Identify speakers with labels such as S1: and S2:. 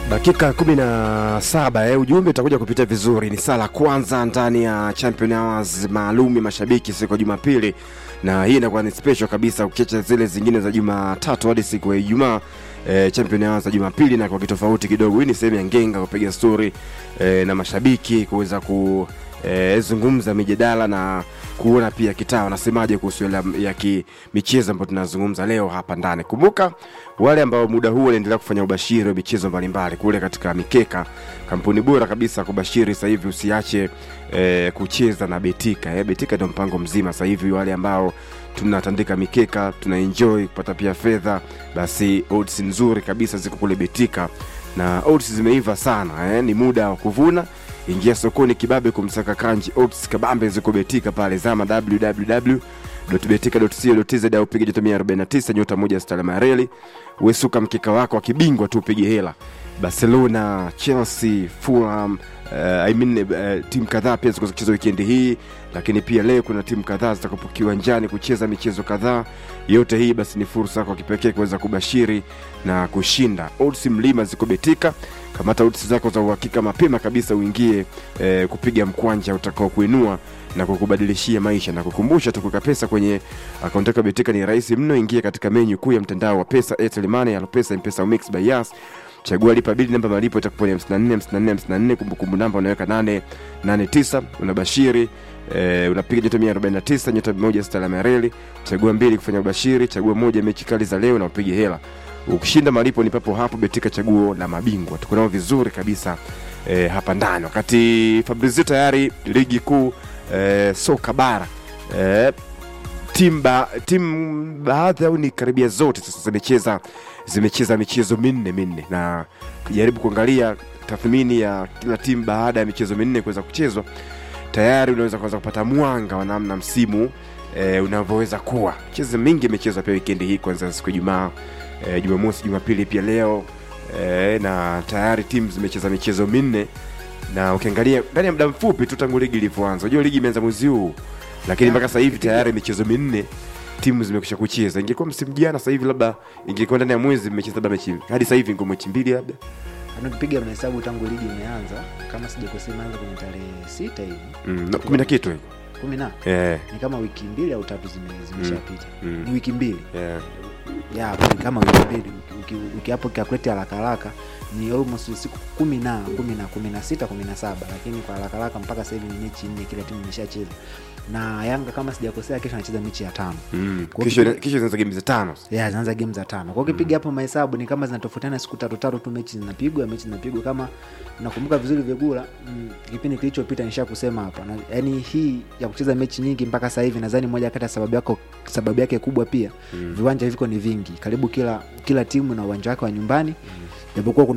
S1: dakika kumi na saba eh, ujumbe utakuja kupita vizuri. Ni saa la kwanza ndani ya Champion Hours maalum ya mashabiki siku ya Jumapili, na hii inakuwa ni special kabisa ukiacha zile zingine za Jumatatu hadi siku ya Ijumaa. Eh, Champion Hours za Jumapili na kwa kitofauti kidogo. Hii ni sehemu ya ngenga kupiga story eh, na mashabiki kuweza ku eh, zungumza mijadala na kuona pia kitaa wanasemaje kuhusu ile ya ki- michezo ambayo tunazungumza leo hapa ndani. Kumbuka wale ambao muda huu wanaendelea kufanya ubashiri wa michezo mbalimbali kule katika mikeka, kampuni bora kabisa ya kubashiri sasa hivi, usiache eh, kucheza na Betika. Eh, Betika ndio mpango mzima sasa hivi, wale ambao tunatandika mikeka tuna enjoy kupata pia fedha, basi odds nzuri kabisa ziko kule Betika na odds zimeiva sana eh, ni muda wa kuvuna ingia sokoni kibabe kumsaka kanji odds kabambe ziko betika pale zama www.betika.co.tz au piga nyota 149 nyota moja stalama ya reli wesuka mkeka wako akibingwa tu upige hela barcelona chelsea fulham Uh, I mean, uh, timu kadhaa pia ziko kucheza wikendi hii lakini pia leo kuna timu kadhaa zitakapo kiwanjani kucheza michezo kadhaa yote hii basi ni fursa kwa kipekee kuweza kubashiri na kushinda odds mlima ziko betika kamata odds zako za uhakika mapema kabisa uingie eh, kupiga mkwanja utakao kuinua na kukubadilishia maisha na kukumbusha tu kuweka pesa kwenye akaunti yako ya betika ni rahisi mno ingia katika menyu kuu ya mtandao wa pesa airtel money alopesa mpesa au mix by yas chagua lipa bili namba malipo itakuwa ni 54 54 54 kumbukumbu namba unaweka 889 unabashiri eh, unapiga nyota 149 nyota moja stalama ya reli chagua mbili kufanya ubashiri chagua moja mechi kali za leo na upige hela ukishinda malipo ni papo hapo betika chaguo la mabingwa tuko nao vizuri kabisa eh, hapa ndani wakati fabrizio tayari ligi kuu eh, soka bara eh, timu ba, timu baadhi au ni karibia zote sasa zimecheza zimecheza michezo minne minne na kujaribu kuangalia tathmini ya kila timu baada ya michezo minne kuweza kuchezwa tayari unaweza kuanza kupata mwanga wa namna msimu e, unavyoweza kuwa michezo mingi imechezwa pia wikendi hii kwanza siku ya jumaa e, jumamosi jumapili pia leo e, na tayari timu zimecheza michezo minne na ukiangalia ndani ya muda mfupi tu tangu ligi ilivyoanza unajua ligi imeanza mwezi huu lakini mpaka sasa hivi tayari michezo minne timu zimekwisha kucheza ingekuwa msimu jana sasa hivi labda ingekuwa ndani ya mwezi mmecheza labda mechi hadi sasa hivi ngo mechi mbili labda
S2: Ukipiga mahesabu tangu ligi imeanza, kama sijakosea, imeanza kwenye tarehe sita hivi
S1: mm, na kumi na kitu hivyo
S2: kumi na
S1: eh,
S2: ni kama wiki mbili au tatu zime- zimeshapita
S1: mm.
S2: ni wiki mbili
S1: eh.
S2: ya ni kama wiki mbili Uki- uki- ukiapo kiakwete haraka haraka ni almost siku kumi na kumi na kumi na sita kumi na saba lakini kwa haraka haraka mpaka sasa hivi ni mechi nne kila timu imeshacheza na yanga kama sijakosea kesho anacheza mechi ya tano
S1: Mm.
S2: Kwa
S1: Kesho
S2: kipiga-
S1: kesho zinaanza game za tano
S2: ya zinaanza game za tano kwa ukipiga hapo mahesabu ni kama zinatofautiana siku tatu tatu tu mechi zinapigwa mechi zinapigwa kama nakumbuka vizuri vyegula mm, kipindi kilichopita nisha kusema hapa na, yani hii ya kucheza mechi nyingi mpaka sasa hivi nadhani moja kati ya sababu yako sababu yake kubwa pia mm. viwanja viko ni vingi karibu kila kila timu na uwanja wake wa nyumbani japokuwa kuna